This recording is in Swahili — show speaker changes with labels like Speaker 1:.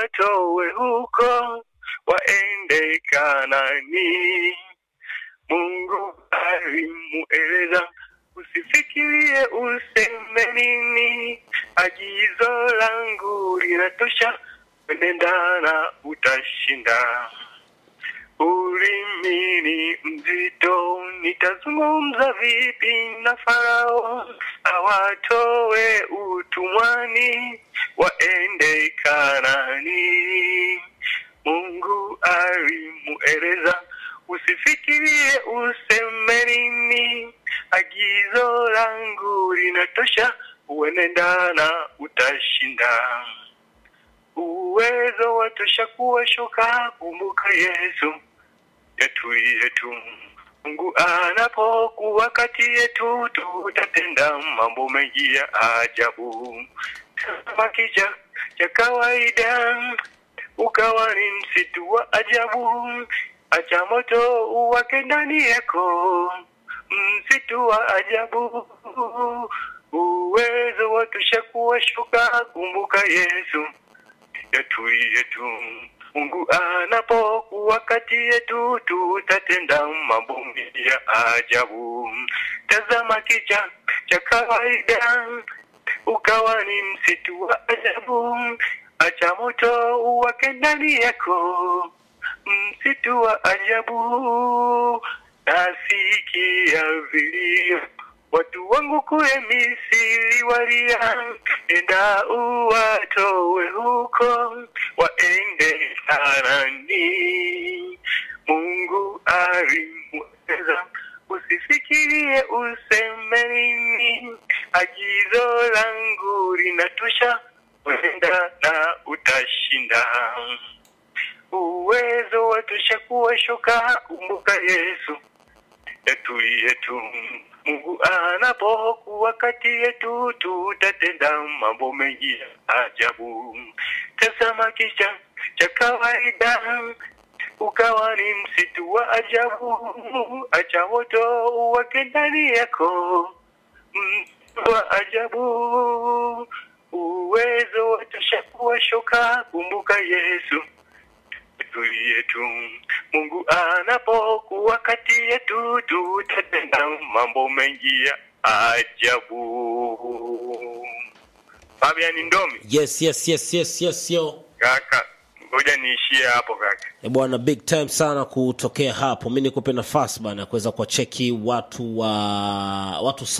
Speaker 1: awatowe huko waende Kanani. Mungu alimueleza usifikirie useme nini, agizo langu linatosha, enenda na utashinda. Ulimi ni mzito, nitazungumza vipi na Farao awatowe utumwani waende Kanani? Mungu alimueleza usifikirie useme nini, agizo langu linatosha, uenenda na utashinda. Uwezo watosha kuwashuka, kumbuka Yesu yetu yetu. Mungu anapokuwa kati yetu, tutatenda mambo mengi ya ajabu. Kama kicha cha kawaida, ukawa ni msitu wa ajabu. Acha moto uwake ndani yako, msitu wa ajabu. Uwezo watosha kuwashuka, kumbuka Yesu yetu yetu. Mungu anapokuwa kati yetu, tutatenda mambo mengi ya ajabu. Tazama kicha cha kawaida, ukawa ni msitu wa ajabu. Acha moto uwake ndani yako, msitu wa ajabu. Nasikia vilio watu wangu kule Misri walia, enda uwatowe huko waende Kanani. Mungu alimweleza usifikirie useme nini, agizo langu linatosha, wenda na utashinda. Uwezo watosha kuwashuka, kumbuka Yesu yetu yetu. Mungu anapokuwa kati yetu, tutatenda mambo mengi ya ajabu. Tazama kicha cha kawaida, ukawa ni msitu wa ajabu. Acha moto uwake ndani yako, msitu wa ajabu. Uwezo watosha kuwashuka, kumbuka Yesu yetu yetu. Mungu anapokuwa kati yetu, tutatenda mambo mengi ya ajabu. Fabian Ndomi,
Speaker 2: yes yes yes yes yes yo
Speaker 1: kaka, ngoja niishie hapo kaka.
Speaker 2: E bwana, big time sana kutokea hapo. Mi nikupe nafasi bana ya kuweza kuwacheki watu wa watu